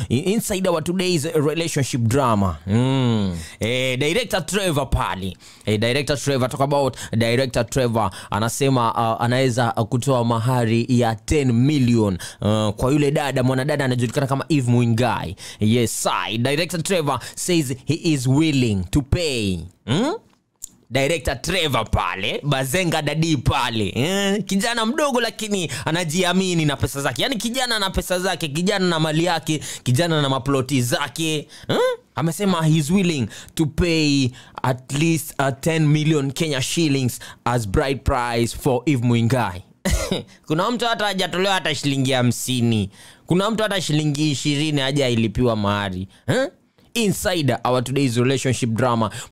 inside our today's relationship drama mm. eh, director trevor pale eh, director trevor talk about director trevor anasema uh, anaweza uh, kutoa mahari ya 10 million uh, kwa yule dada mwanadada anajulikana kama eve mwingai yes I, director trevor says he is willing to pay mm? director trevor pale bazenga dadi pale eh, kijana mdogo lakini anajiamini na pesa zake yaani kijana na pesa zake kijana na mali yake kijana na maploti zake eh? amesema he's willing to pay at least uh, 10 million kenya shillings as bride price for eve mwingai kuna mtu hata hajatolewa hata shilingi hamsini kuna mtu hata shilingi ishirini haja ilipiwa mahari eh? inside our today's relationship drama